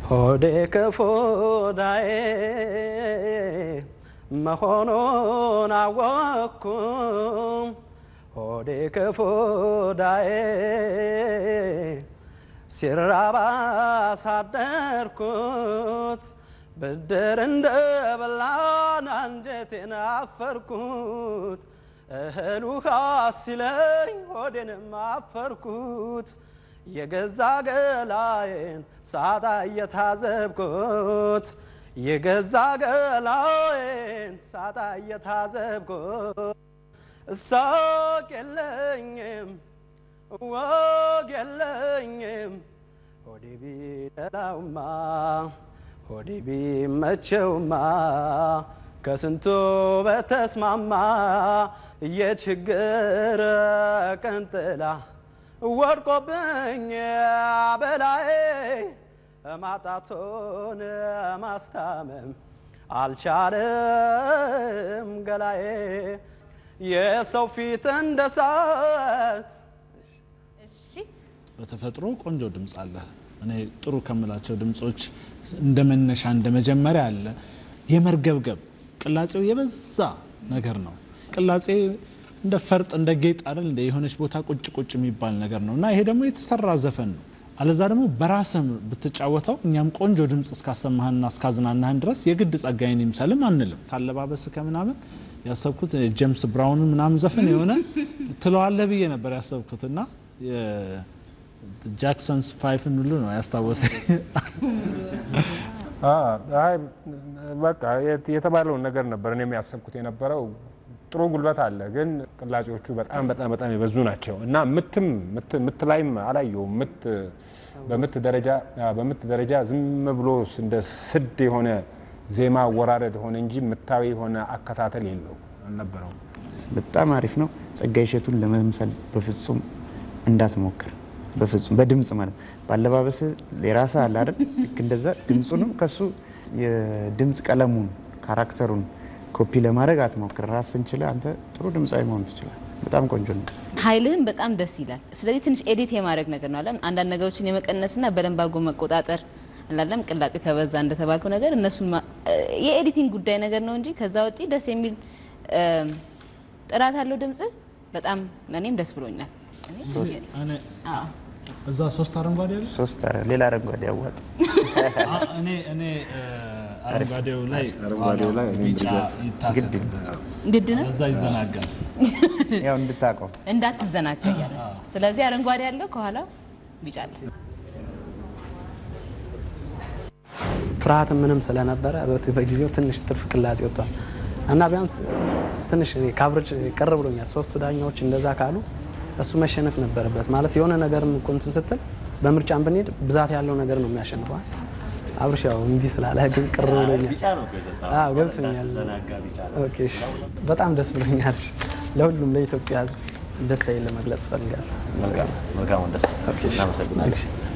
ሆዴ ክፉዳዬ መሆኑን አወቅኩም ሆዴ ክፉዳዬ ሲራባ ሳደርኩት ብድር እንደ በላን አንጀቴን አፈርኩት እህል ውሃ ሲለኝ ሆዴንም አፈርኩት የገዛ ገላዬን ሳጣ እየታዘብኩት የገዛ ገላዬን ሳጣ እየታዘብኩት እሳቅ የለኝም ወግ የለኝም ሆዴ ቢደላውማ ሆዴ ቢመቸውማ ከስንቱ በተስማማ የችግር ቀንጥላ ወድቆብኝ በላዬ ማጣቶን ማስታመም አልቻለም ገላዬ የሰው ፊት እንደ ሳት በተፈጥሮ ቆንጆ ድምፅ አለ። እኔ ጥሩ ከምላቸው ድምፆች እንደ መነሻ እንደ መጀመሪያ አለ የመርገብገብ ቅላጼው የበዛ ነገር ነው። ቅላጼ እንደ ፈርጥ እንደ ጌጥ አይደል እንደ የሆነች ቦታ ቁጭ ቁጭ የሚባል ነገር ነው እና ይሄ ደግሞ የተሰራ ዘፈን ነው። አለዛ ደግሞ በራስም ብትጫወተው እኛም ቆንጆ ድምፅ እስካሰማህንና እስካዝናናህን ድረስ የግድ ጸጋዬን ይምሰልም አንልም። ካለባበስ ከምናምን ያሰብኩት ጄምስ ብራውን ምናምን ዘፈን የሆነ ትለዋለህ ብዬ ነበር ያሰብኩት እና ጃክሰንስ ፋይፍን ሁሉ ነው ያስታወሰኝ። አይ በቃ የተባለውን ነገር ነበር እኔም ያሰብኩት የነበረው። ጥሩ ጉልበት አለ፣ ግን ቅላጼዎቹ በጣም በጣም በጣም የበዙ ናቸው እና ምትም ምት ላይም አላየውም። ምት በምት ደረጃ በምት ደረጃ ዝም ብሎ እንደ ስድ የሆነ ዜማ አወራረድ ሆነ እንጂ ምታዊ የሆነ አከታተል የለው አልነበረውም። በጣም አሪፍ ነው። ጸጋዬ እሸቱን ለመምሰል በፍጹም እንዳትሞክር፣ በፍጹም በድምፅ ማለት ባለባበስ የራስ አለ አይደል? ልክ እንደዛ ድምፁንም ከሱ የድምፅ ቀለሙን ካራክተሩን ኮፒ ለማድረግ አትሞክር። ራስን ችለህ አንተ ጥሩ ድምፃዊ መሆን ትችላል። በጣም ቆንጆ ነው። ኃይልህም በጣም ደስ ይላል። ስለዚህ ትንሽ ኤዲት የማድረግ ነገር ነው አለም አንዳንድ ነገሮችን የመቀነስና በደንብ አድርጎ መቆጣጠር አላለም ቅላጼ ከበዛ እንደተባልከው ነገር እነሱ የኤዲቲንግ ጉዳይ ነገር ነው እንጂ ከዛ ውጪ ደስ የሚል ጥራት አለው ድምጽ። በጣም እኔም ደስ ብሎኛል። አዎ እዛ ሶስት አረንጓዴ አለ። ሶስት አረ ሌላ አረንጓዴ ያዋጥ አ- እኔ እኔ እ፣ አረንጓዴው ላይ አረንጓዴው ላይ እኔ ቢጫ እንደዛ- ይታከልበት ግድ ነው እዛ ይዘናጋል። ያው እንድታውቀው እንዳትዘናጋ እያለ ስለዚህ አረንጓዴ ያለው ከኋላ ቢጫ አለ። ፍርሃት ምንም ስለነበረ በት- በጊዜው ትንሽ ትርፍ ቅላጼ ወጥቷል እና ቢያንስ ትንሽ እኔ ከአብረጅ ቅር ብሎኛል። ሶስቱ ዳኛዎች እንደዛ ካሉ እሱ መሸነፍ ነበረበት ማለት የሆነ ነገር እኮ እንትን ስትል በምርጫም ብንሄድ ብዛት ያለው ነገር ነው የሚያሸንፈዋል። አብርሽ ያው እምቢ ስላለ ግን ቅር ብሎኛል። ቢጫ ነው እኮ የሰጠው። አዎ ገብቶኛል። እንዳትዘናጋ ቢጫ ነው። ኦኬ እሺ። በጣም ደስ ብሎኛል። ለሁሉም ለኢትዮጵያ ሕዝብ ደስታዬን ለመግለጽ እፈልጋለሁ። መልካም መልካም ወንደስ ኦኬ እሺ። እናመሰግናለን።